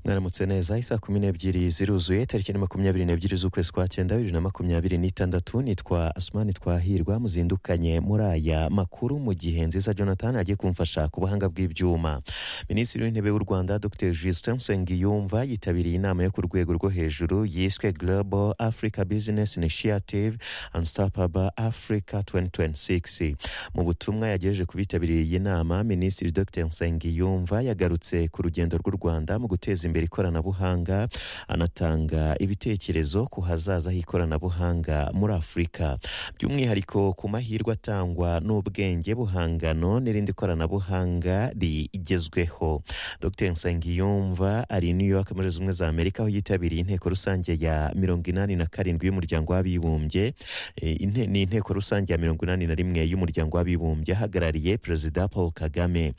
mwaramutse neza isaha kumi n'ebyiri ziruzuye tariki ya makumyabiri n'ebyiri z'ukwezi kwa cyenda bibiri na makumyabiri n'itandatu nitwa asumani twahirwa muzindukanye muri aya makuru mu gihe nziza jonathan agiye kumfasha ku buhanga bw'ibyuma minisitiri w'intebe w'u rwanda dr justin nsengiyumva yitabiriye inama yo ku rwego rwo hejuru yiswe global africa business initiative and startup africa 2026 mu butumwa yagejeje ku bitabiriye iyi nama minisitiri dr nsengiyumva yagarutse ku rugendo rw'u rwanda mu guteza imbere ikoranabuhanga anatanga ibitekerezo ku hazaza h'ikoranabuhanga muri afurika by'umwihariko ku mahirwe atangwa n'ubwenge buhangano n'irindi koranabuhanga rigezweho dr nsengiyumva ari i new york muri zimwe za amerika aho yitabiriye inteko rusange ya mirongo inani na karindwi y'umuryango w'abibumbye E, inte- ni inteko rusange ya mirongo inani na rimwe y'umuryango w'abibumbye ahagarariye perezida paul kagame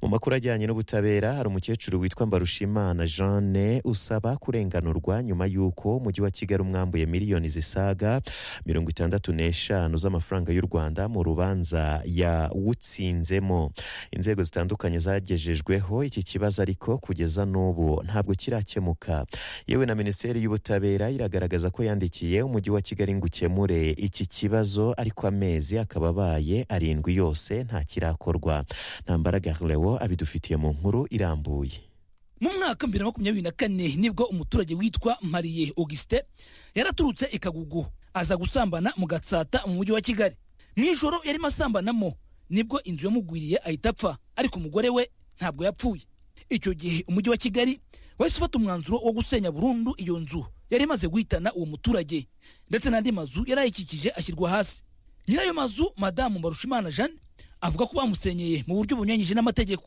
mu makuru ajyanye n'ubutabera hari umukecuru witwa mbarushimana jeanne usaba kurenganurwa nyuma y'uko umujyi wa kigali umwambuye miliyoni zisaga mirongo itandatu n'eshanu z'amafaranga y'u rwanda mu rubanza yawutsinzemo inzego zitandukanye zagejejweho iki kibazo ariko kugeza n'ubu ntabwo kirakemuka yewe na minisiteri y'ubutabera iragaragaza ko yandikiye umujyi wa kigali ngo ukemure iki kibazo ariko amezi akaba abaye arindwi yose nta kirakorwa ntambara garlewo abidufitiye mu nkuru irambuye mu mwaka wa bibiri na makumyabiri na kane nibwo umuturage witwa mariye augustin yaraturutse i kagugu aza gusambana mu gatsata mu mujyi wa kigali mu ijoro yarimo asambanamo nibwo inzu yamugwiriye ahita apfa ariko umugore we ntabwo yapfuye icyo gihe umujyi wa kigali wahise ufata umwanzuro wo gusenya burundu iyo nzu yari imaze guhitana uwo muturage ndetse n'andi mazu yari ayikikije ashyirwa hasi nyirayo mazu madamu mbarushimana jeanne avuga ko bamusenyeye mu buryo bunyuranyije n'amategeko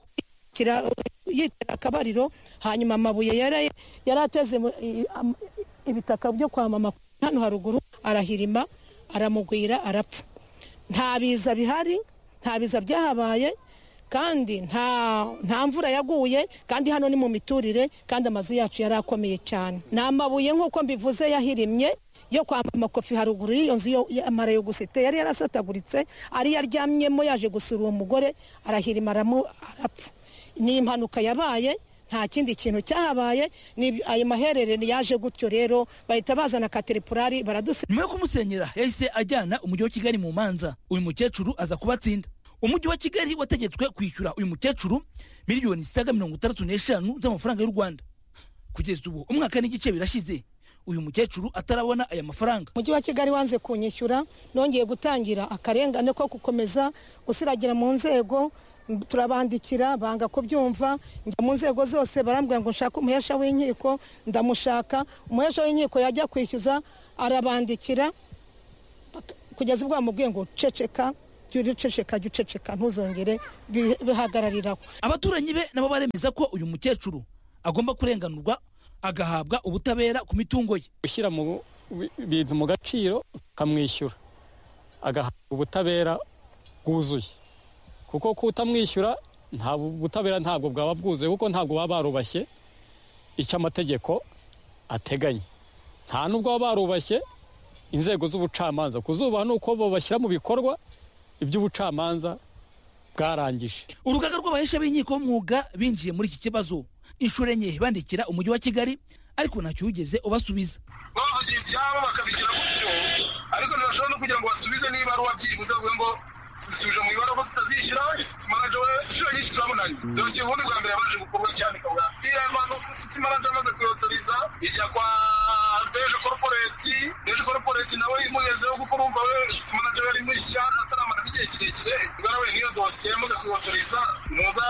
kira yitera akabariro hanyuma amabuye yari yari ateze mu- i- am- ibitaka byo kwamama hano haruguru arahirima aramugwira arapfa nta biza bihari nta biza byahabaye kandi nta nta mvura yaguye kandi hano ni mu miturire kandi amazu yacu yari akomeye cyane ni amabuye nk'uko mbivuze yahirimye yo kwa makofi haruguru y'iyo nzu yo- y'amara yo gusite yari yarasataguritse ari yaryamyemo yaje gusura uwo mugore arahirima aramu- arapfa ni impanuka yabaye nta kindi kintu cyahabaye ni ayo mahererano yaje gutyo rero bahita bazana kateripurari baraduse nyuma yo kumusenyera yahise ajyana umujyi wa kigali mu manza uyu mukecuru aza kubatsinda umujyi wa kigali wategetswe kwishyura uyu mukecuru miliyoni zisaga mirongo itandatu n'eshanu z'amafaranga y'u rwanda kugeza ubu umwaka n'igice birashize uyu mukecuru atarabona aya mafaranga umujyi wa kigali wanze kunyishyura nongeye gutangira akarengane ko gukomeza gusiragira mu nzego m- turabandikira banga kubyumva njya mu nzego zose barambwira ngo nshake umuhesha w'inkiko ndamushaka umuhesha w'inkiko yajya kwishyuza arabandikira bak- kugeza ubwo bamubwiye ngo ceceka jya uceceka jya uceceka ntuzongere bi- bihagarariraho abaturanyi be nabo baremeza ko uyu mukecuru agomba kurenganurwa agahabwa ubutabera ku mitungo ye gushyira mu bi- bintu mu gaciro ukamwishyura agahabwa ubutabera bwuzuye kuko kutamwishyura nta bu- butabera ntabwo bwaba bwuzuye kuko ntabwo baba barubashye icyo amategeko ateganya nta n'ubwo baba barubashye inzego z'ubucamanza kuzubaha ni uko bo bashyira mu bikorwa iby'ubucamanza bwarangije urugaga rw'abahesha b'inkiko b'umwuga binjiye muri iki kibazo inshuro enye bandikira umujyi wa kigali ariko ntacyo wigeze ubasubiza bavugira ibyabo bakabigira gutyo ariko ntibashobora no kugira ngo basubize n'ibaruwa byibuze bavuga ngo dusubije mu ibaruwa ko tutazishyura sitimanaje we inshuro nyinshi turabonanye byoroshye ubundi bwa mbere yabanje gukorwa cyane kabwa iriya mpano sitimanaje amaze kuyotoriza ijya kwa deje koroporeti deje koroporeti nawe imugezeho kuko urumva we sitimanaje we ari mushya ataramara n'igihe kirekire ubwo we niyo dosiye yamaze kuyotoriza muza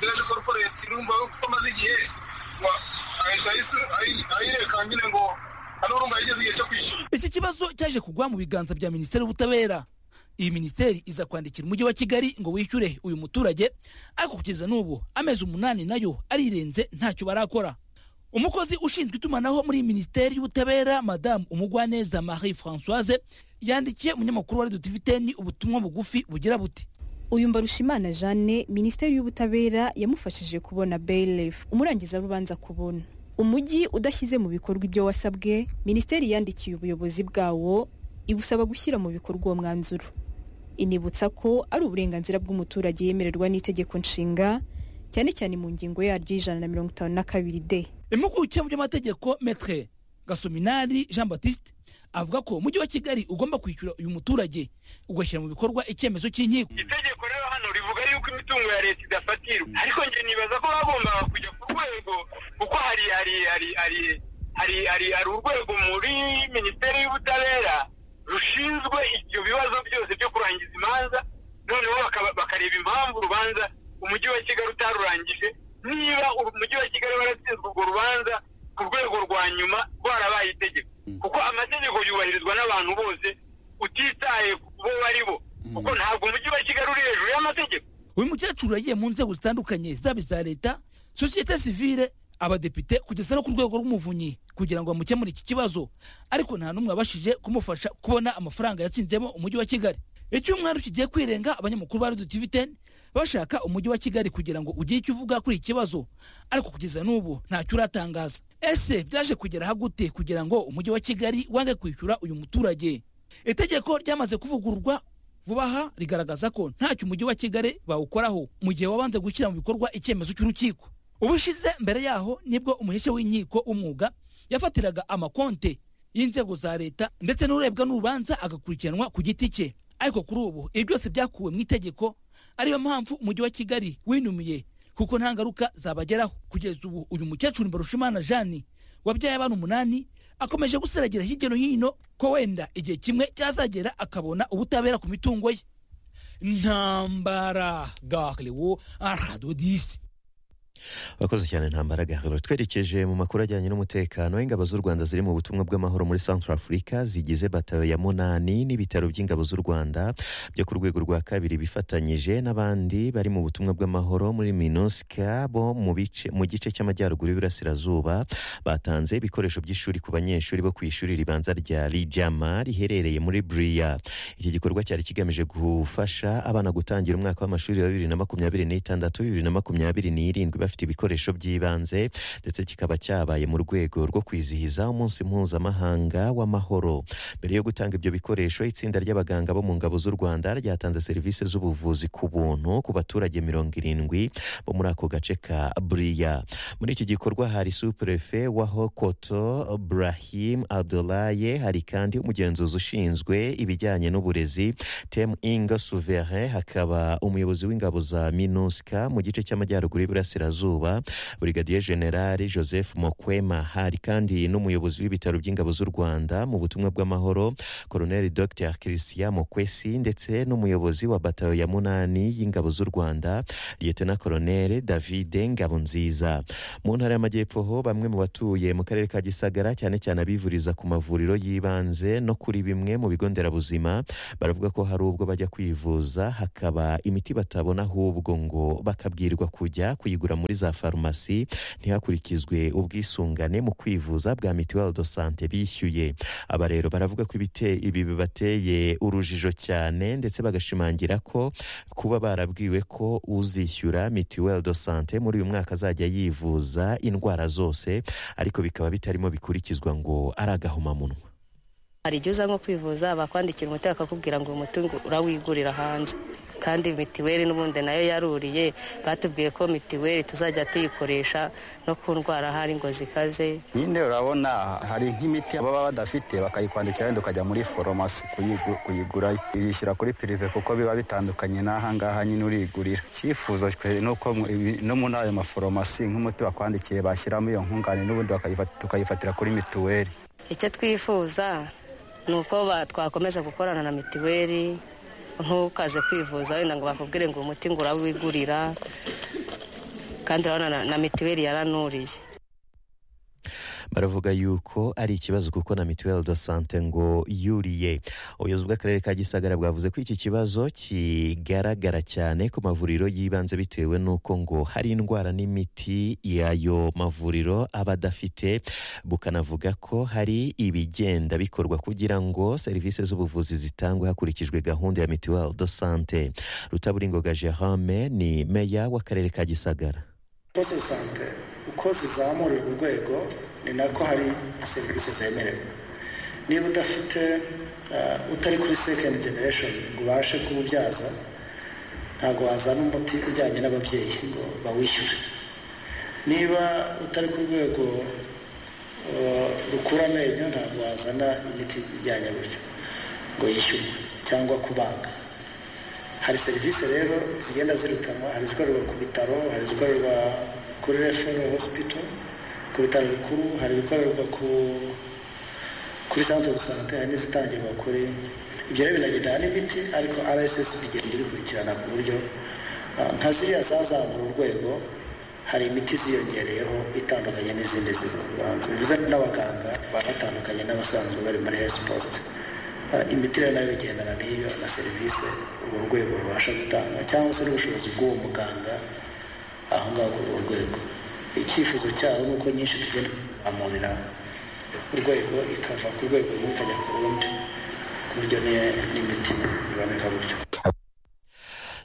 deje koroporeti urumva we kuko amaze igihe wa- ahita ayisu- ayi- ayirekana nyine ngo hano urumva yigeze igihe cyo kwishyura iki kibazo cyaje kugwa mu biganza bya minisiteri y'ubutabera iyi minisiteri iza kwandikira umujyi wa kigali ngo wishyure uyu muturage ariko kugeza n'ubu amezi umunani nayo arirenze ntacyo barakora umukozi ushinzwe itumanaho muri minisiteri y'ubutabera madamu umugwaneza marie françoise yandikiye umunyamakuru wa radiyo tiviteni ubutumwa bugufi bugira buti uyu mbarushimana jeanne minisiteri y'ubutabera yamufashije kubona bayilifu umurangiza rubanza kubona umujyi udashyize mu bikorwa ibyo wasabwe minisiteri yandikiye ubuyobozi bwawo ibusaba gushyira mu bikorwa uwo mwanzuro inibutsa ko ari uburenganzira bw'umuturage yemererwa n'itegeko nshinga cyane cyane mu ngingo yaryo y'ijana na mirongo itanu na kabiri de impuguke mu by'amategeko metre gasominari jean batiste avuga ko umujyi wa kigali ugomba kwishyura uyu muturage ugashyira mu bikorwa icyemezo cy'inkiko itegeko rero hano rivuga yuko imitungo ya leta idafatirwa ariko njye nibaza ko bagombaga kujya ku rwego kuko hari hari hari hari hari hari hari urwego muri minisiteri y'ubutabera rushinzwe ibyo bibazo byose byo kurangiza imanza noneho bakaba- bakareba impamvu urubanza umujyi wa kigali utarurangije niba umujyi wa kigali waratsinzwe urwo rubanza ku rwego rwa nyuma rwarabaye itegeko kuko amategeko yubahirizwa n'abantu bose utitaye ku bo bari bo kuko ntabwo umujyi wa kigali uri hejuru y'amategeko uyu mukecuru yagiye mu nzego zitandukanye zaba iza leta sosiyete sivile abadepite kugeza no ku rwego rw'umuvunyi kugira ngo bamukemure iki kibazo ariko nta n'umwe wabashije kumufasha kubona amafaranga yatsinzemo umujyi wa kigali icyumweru kigiye kwirenga abanyamakuru ba radiyo tivi teni bashaka umujyi wa kigali kugira ngo ugire icyo uvuga kuri iki kibazo ariko kugeza n'ubu ntacyo uratangaza ese byaje kugeraho gute kugira ngo umujyi wa kigali wange kwishyura uyu muturage itegeko ryamaze kuvugururwa vuba aha rigaragaza ko ntacyo umujyi wa kigali bawukoraho mu gihe wabanze gushyira mu bikorwa icyemezo cy'urukiko ubushize mbere yaho nibwo umuhesha w'inkiko w'umwuga yafatiraga amakonte y'inzego za leta ndetse n'urebwa n'urubanza agakurikiranwa ku giti cye ariko kuri ubu ibi byose byakuwe mu itegeko ariyo mpamvu umujyi wa kigali winumiye kuko nta ngaruka zabageraho kugeza ubu uyu mukecuru mbarushimana jani wabyaye abana umunani akomeje guseragira hirya no hino ko wenda igihe kimwe cyazagera akabona ubutabera ku mitungo ye ntambara gaklewo aradodisi abakozi cyane ntambara gahoro twerekeje mu makuru ajyanye n'umutekano ingabo z'u rwanda ziri mu butumwa bw'amahoro muri central africa zigize batayo ya munani n'ibitaro by'ingabo z'u rwanda byo ku rwego rwa kabiri bifatanyije n'abandi bari mu butumwa bw'amahoro muri minusca bo mu bice- mu gice cy'amajyaruguru y'uburasirazuba batanze ibikoresho by'ishuri ku banyeshuri bo ku ishuri ribanza rya rijama riherereye muri buriya iki gikorwa cyari kigamije gufasha abana gutangira umwaka w'amashuri wa bibiri na makumyabiri n'itandatu bibiri na makumyabiri n'irindwi bafite ibikoresho by'ibanze ndetse kikaba cyabaye mu rwego rwo kwizihiza umunsi mpuzamahanga w'amahoro mbere yo gutanga ibyo bikoresho itsinda ry'abaganga bo mu ngabo z'u rwanda ryatanze serivisi z'ubuvuzi ku buntu ku baturage mirongo irindwi bo muri ako gace ka buriya muri iki gikorwa hari supurefe wa hokoto burahim abdulaye hari kandi umugenzuzi ushinzwe ibijyanye n'uburezi tem inga souverain hakaba umuyobozi w'ingabo za minusca mu gice cy'amajyaruguru y'iburasirazuba burigadiye generali joseph mokwema hari kandi n'umuyobozi w'ibitaro by'ingabo z'u rwanda mu butumwa bw'amahoro koloneli dr christian mokwesi ndetse n'umuyobozi wa batayo ya munani y'ingabo z'u rwanda liyetona koloneli davide ngabonziza mu ntara y'amajyepfo ho bamwe mu batuye mu karere ka gisagara cyane cyane abivuriza ku mavuriro y'ibanze no kuri bimwe mu bigo nderabuzima baravuga ko hari ubwo bajya kwivuza hakaba imiti batabona ahubwo ngo bakabwirwa kujya kuyigura muri za farumasi ntihakurikizwe ubwisungane mu kwivuza bwa mituweli do sante bishyuye aba rero baravuga ko ibite ibi bibateye urujijo cyane ndetse bagashimangira ko kuba barabwiwe ko uzishyura mituweli do sante muri uyu mwaka azajya yivuza indwara zose ariko bikaba bitarimo bikurikizwa ngo ari agahomamunwa hari igihe uza nko kwivuza bakwandikira umuti bakakubwira ngo uyu mutungo urawigurira hanze kandi mitiweli n'ubundi nayo yaruriye batubwiye ko mitiweli tuzajya tuyikoresha no ku ndwara hari ngo zikaze nyine urabona hari nk'imiti baba badafite bakayikwandikira wenda ukajya muri foromasi kuyigu- kuyigura yishyura kuri pirive kuko biba bitandukanye n'ahangaha nyine urigurira icyifuzo twe ni uko mu- ibi- no muri ayo maforomasi nk'umuti bakwandikiye bashyiramo iyo nkungane n'ubundi bakayifat- tukayifatira kuri mituweli icyo twifuza ni uko ba- twakomeza gukorana na mitiweli ntukaze kwivuza wenda ngo bakubwire ngo uyu muti ngo urawigurira kandi urabona na- na mitiweli yaranuriye baravuga yuko ari ikibazo kuko na mituweli do sante ngo yuriye ubuyobozi bw'akarere ka gisagara bwavuze ko iki kibazo kigaragara cyane ku mavuriro y'ibanze bitewe n'uko ngo hari indwara n'imiti y'ayo mavuriro aba adafite bukanavuga ko hari ibigenda bikorwa kugira ngo serivisi z'ubuvuzi zitangwe hakurikijwe gahunda ya mituweli do sante rutaburingoga gerame ni meya w'akarere ka gisagara pose sante uko zizamurirwa urwego ni nako hari serivisi zemerewe niba udafite eh, utari kuri second generation ngo ubashe kuwubyaza ntabwo wazana umuti ujyanye n'ababyeyi ngo bawishyure niba utari ku rwego uh, rukura amenyo ntabwo wazana imiti ijyanye gutyo ngo yishyurwe cyangwa kubanga hari serivisi rero zigenda zirutanwa hari izikorerwa ku bitaro hari izikorerwa kuri refero hospital ku bitaro bikuru hari ibikorerwa ku kuri santere de sante hari n'izitangirwa kuri ibyo rero binagenda n'imiti ariko rssb igenda ibikurikirana ku buryo ah, nka ziriya zazamura urwego hari imiti ziyongereyeho itandukanye n'izindi zibanza bivuze ko n'abaganga baba batandukanye n'abasanzwe bari muri hesi posite imiti rero nayo igendana n'iyo na serivisi urwo rwego rubasha gutanga cyangwa se n'ubushobozi bw'uwo muganga aho ngaho kuri urwo rwego icyifuzo cyabo ni uko nyinshi tugenda amurira urwego ikava ku rwego rumwe ikajya ku rundi ku buryo ni- n'imiti iboneka gutyo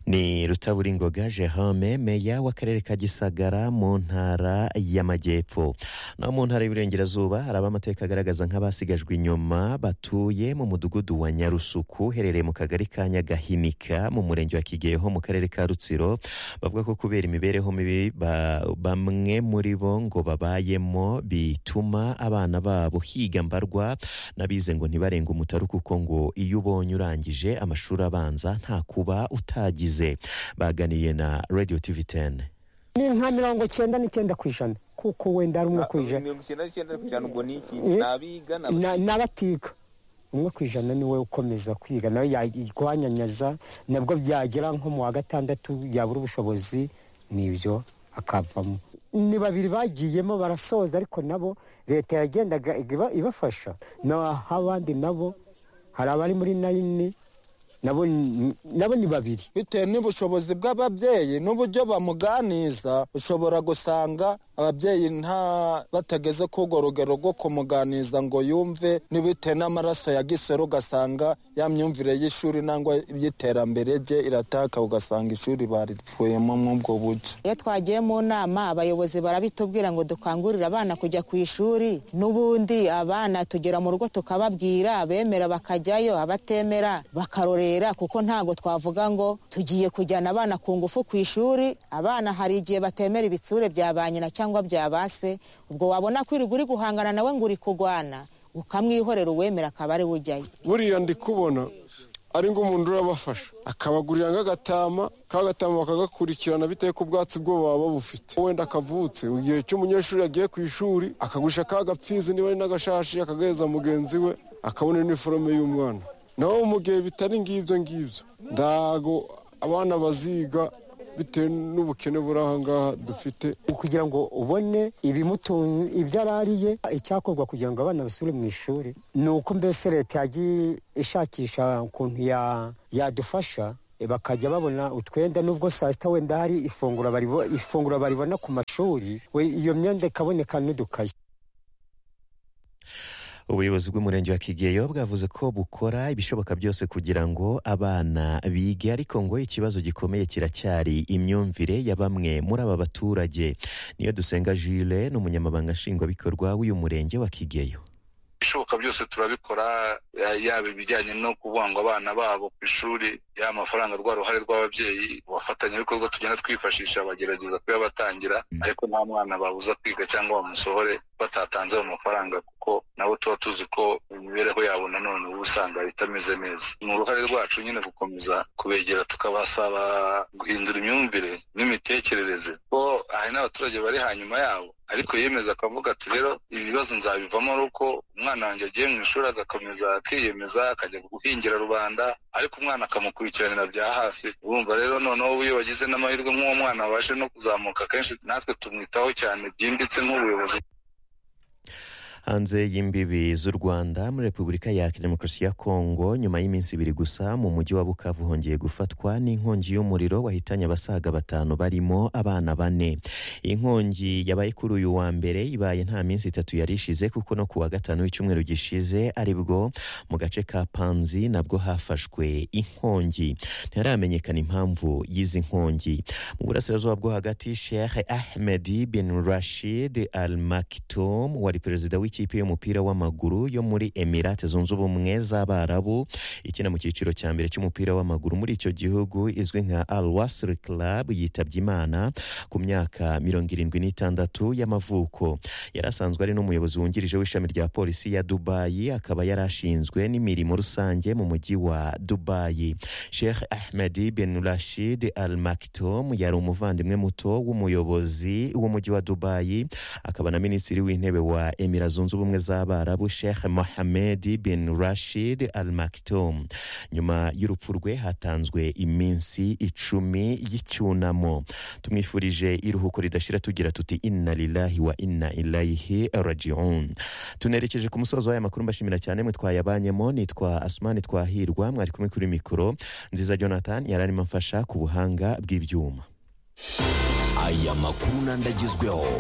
ni rutaburingoga jerome meya w'akarere ka gisagara mu ntara y'amajyepfo naho mu ntara y'uburengerazuba hari amateka agaragaza nk'abasigajwe inyuma batuye mu mudugudu wa nyarusuku uherereye mu kagari ka nyagahinika mu murenge wa kigeho mu karere ka rutsiro bavuga ko kubera imibereho mibi ba- bamwe muri bo ngo babayemo bituma abana babo higa mbarwa n'abize ngo ntibarenge umutaru kuko ngo iyo ubonye urangije amashuri abanza nta kuba utagize baganiye na radio tv 10 ni nka mirongo cyenda n'icyenda ku ijana kuko wenda ari umwe ku ijana mirongo icyenda n'icyenda ku ijana ubwo ni iki Eh? ni abiga ni Na- n'abatiga umwe ku ijana ni we ukomeza kwiga nawe yarwanyanyaza nabwo byagera nko mu wa gatandatu yabura ubushobozi nibyo akavamo ni babiri bagiyemo barasoza ariko nabo leta yagendaga iba- ibafasha naho abandi nabo hari abari muri nayini nabo ni- nabo ni babiri bitewe n'ubushobozi bw'ababyeyi n'uburyo bamuganiza ushobora gusanga ababyeyi nta batageze ku urwo rugero rwo kumuganiza ngo yumve n'ibitewe n'amaraso ya gisoro ugasanga ya myumvire y'ishuri nangwa iby'iterambere rye irataka ugasanga ishuri baripfuyemo mw'ubwo buryo iyo twagiye mu nama abayobozi barabitubwira ngo dukangurire abana kujya ku ishuri n'ubundi abana tugera mu rugo tukababwira abemera bakajyayo abatemera bakarorera kuko ntabwo twavuga ngo tugiye kujyana abana ku ngufu ku ishuri abana hari igihe batemera ibitsure bya ba nyina cyangwa bya ba se ubwo wabona kwirirwa uri guhangana nawe ngo uri kurwana ukamwihorera uwemera akaba ari we ujyayo buriya ndi kubona ari ngo umuntu urabafasha akabagurira nk'agatama ka gatama bakagakurikirana bitewe ku bwatsi bwo baba bufite wenda akavutse igihe cy'umunyeshuri yagiye ku ishuri akagurisha ka gapfizi niba ari n'agashashi akagaheza mugenzi we akabona iniforome y'umwana naho mu gihe bitari ngibyo ngibyo ntago abana baziga bitewe n'ubukene buri aha ngaha dufite kugira ngo ubone ibimutunga ibyo arariye icyakorwa kugira ngo abana basubire mu ishuri ni uko mbese leta yagiye ishakisha ukuntu ya- yadufasha eh, bakajya babona utwenda nubwo saa sita wenda hari ifunguro baribo- ifunguro baribona ku mashuri we iyo myenda ikaboneka n'udukayi ubuyobozi bw'umurenge wa kigeyo bwavuze ko bukora ibishoboka byose kugira ngo abana bige ariko ngo ikibazo gikomeye kiracyari imyumvire ya bamwe muri aba baturage niyo dusenga jule ni umunyamabanga nshingwabikorwa w'uyu murenge wa kigeyo ibishoboka byose turabikora ya- yaba ibijyanye no kuvuga ngo abana babo ku ishuri yaba amafaranga rwa ruhare rw'ababyeyi abafatanyabikorwa tugenda twifashisha bagerageza kuyabatangira ariko nta mwana babuza kwiga cyangwa bamusohore batatanze ayo mafaranga kuko nabo tuba tuzi ko imibereho yabo nanone uba usanga itameze neza ni uruhare rwacu nyine gukomeza kubegera tukabasaba guhindura imyumvire n'imitekerereze ko hari n'abaturage bari hanyuma yabo ariko yiyemeza akavuga ati rero ibi bibazo nzabivamo ari uko umwana wanjye agiye mu ishuri agakomeza akiyemeza akajya guhingira rubanda ariko umwana akamukurikiranira bya hafi urumva rero noneho iyo bagize n'amahirwe nk'uwo mwana abashe no kuzamuka kenshi natwe tumwitaho cyane byimbitse nk'ubuyobozi hanze y'imbibi z'u rwanda muri repubulika ya demokarasi ya kongo nyuma y'iminsi ibiri gusa mu mujyi wa bukavu hongeye gufatwa n'inkongi y'umuriro wahitanye abasaga batanu barimo abana bane iyi nkongi yabaye kuri uyu wa mbere ibaye nta minsi itatu yari ishize kuko no ku wa gatanu w'icyumweru gishize aribwo mu gace ka panzi nabwo hafashwe inkongi ntiharamenyekana impamvu y'izi nkongi mu burasirazuba bwo hagati sheikh ahmed bin rashid al maktoum wari perezida w'iki ikipe y'umupira w'amaguru yo muri emirate zunze ubumwe z'abarabu ikina mu cyiciro cya mbere cy'umupira w'amaguru muri icyo gihugu izwi nka al wasr club yitabye imana ku myaka mirongo irindwi n'itandatu y'amavuko yari asanzwe ari n'umuyobozi wungirije w'ishami rya polisi ya dubayi akaba yari ashinzwe n'imirimo rusange mu mujyi wa dubayi sheikh ahmedi bin rashid al maktoum yari umuvandimwe muto w'umuyobozi w'umujyi wa dubayi akaba na minisitiri w'intebe wa emira zunze ubumwe z'abarabu sheikh mohamed bin rashid al maktoum nyuma y'urupfu rwe hatanzwe iminsi icumi y'icyunamo tumwifurije iruhuko ridashira tugira tuti inna lillahi wa inna ilayihi rajiun tunerekeje ku musozo w'aya makuru mbashimira cyane mwe twayabanyemo nitwa asumani twahirwa mwari kumwe kuri mikoro nziza jonathan yari arimo amfasha ku buhanga bw'ibyuma aya makuru n'andagezweho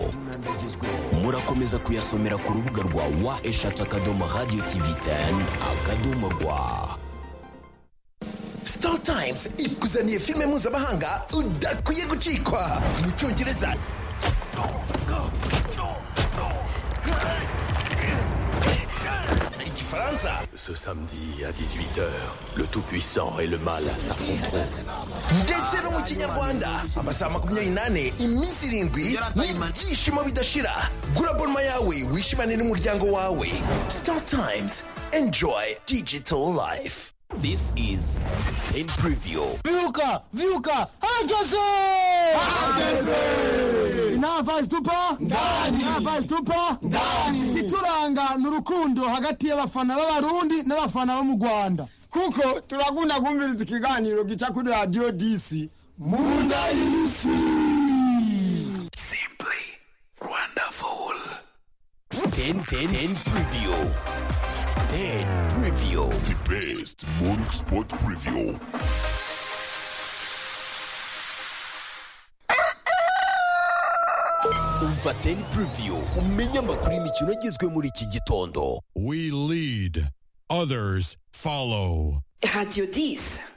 murakomeza kuyasomera ku rubuga rwa wa eshatu akadomo radiyo tivi teni akadomo rwa star times ikuzaniye filime mpuzamahanga udakwiye gucikwa mu cyongereza igifaransa Ce samedi à 18h, le Tout-Puissant et le Mal s'affronteront. ndetse no mu kinyarwanda amasaha makumyabiri n'ane iminsi irindwi n'ibyishimo bidashira gura bonma yawe wishimane n'umuryango wawe star times enjoy digital life This is Pain Preview. Viuka, viuka, hageze! Hageze! Navazi tupa? Ndani! Navazi tupa? Ndani! Ikituranga ni urukundo hagati y'abafana b'abarundi n'abafana bo mu Rwanda. Kuko turakunda kumviriza ikiganiro gica kuri Radio DC. Munda y'isi! Wonderful. 10 10 10 Preview. 10 Preview. The best morning sport preview. umva 10 preview umenye amakuru y'imikino agezwe muri iki gitondo We lead, others follow. Radio 10.